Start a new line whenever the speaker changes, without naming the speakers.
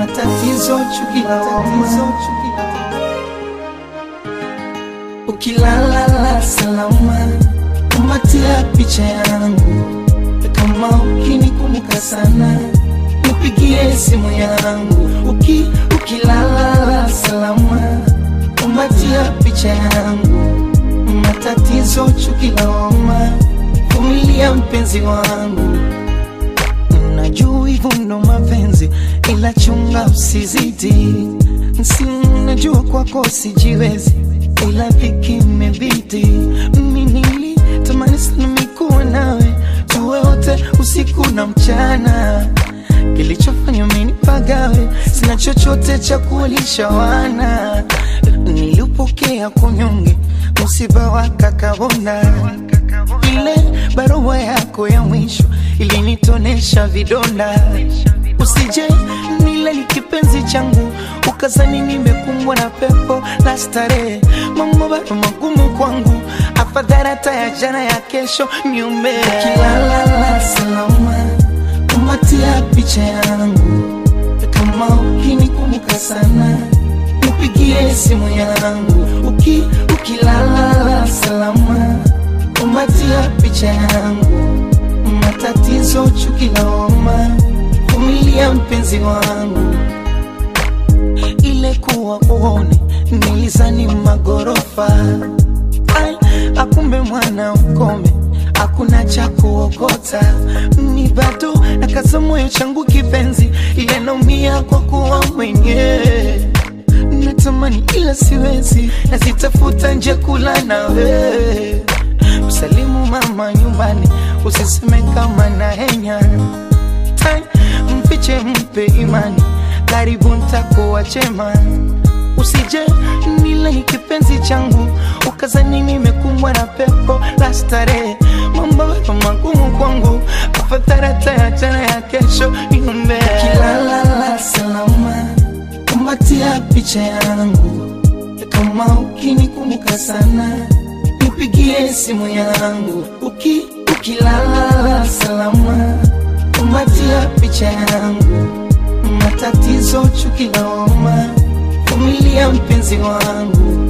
matatizo, chuki la tatizo, chuki la ukilala salama, kumbatia picha yangu, kama ukinikumbuka sana, nipigie simu yangu. Uki, ukilala salama, kumbatia picha yangu, matatizo, chuki la homa, vumilia mpenzi wangu. Najua hivyo ndo mapenzi, ila chunga usizidi. Si najua kwako sijiwezi, ila dhiki imebidi. Mimi nilitamani sana mikuwa nawe, tuwe wote usiku na mchana. Kilichofanya mimi nipagawe, sina chochote cha kuwalisha wana. Nilipokea kunyonge, msiba wa kakabonda ile barua yako ya mwisho ilinitonesha vidonda. Usije nile ni kipenzi changu, ukazani nimekumbwa na pepo la starehe. Mambo bado magumu kwangu, afadhali hata ya jana ya kesho niume. Ukilala salama, kumbatia picha yangu, kama ukinikumbuka sana nipigie simu yangu. Uki, ukilala salama kumbatia picha yangu, matatizo, chuki la homa, vumilia mpenzi wangu. Ile kuwa uone nilizani magorofa, ai akumbe mwana ukome, hakuna cha kuokota. Ni bado nakaza moyo changu kipenzi, ile naumia kwa kuwa mwenyewe natamani ila siwezi, nazitafuta nje kula nawe msalimu mama nyumbani, usiseme kama na henya Tai, mfiche mpe imani, karibu ntakuwa chema. Usije nile ni kipenzi changu, ukazani nimekumbwa na pepo la starehe. Mambo bado magumu kwangu, afadhali hata ya jana ya kesho niombe. Ukilala salama, kumbatia picha yangu, kama ukinikumbuka sana nipigie simu yangu uki, ukilala salama, kumbatia picha yangu, matatizo, chuki la homa, vumilia mpenzi wangu.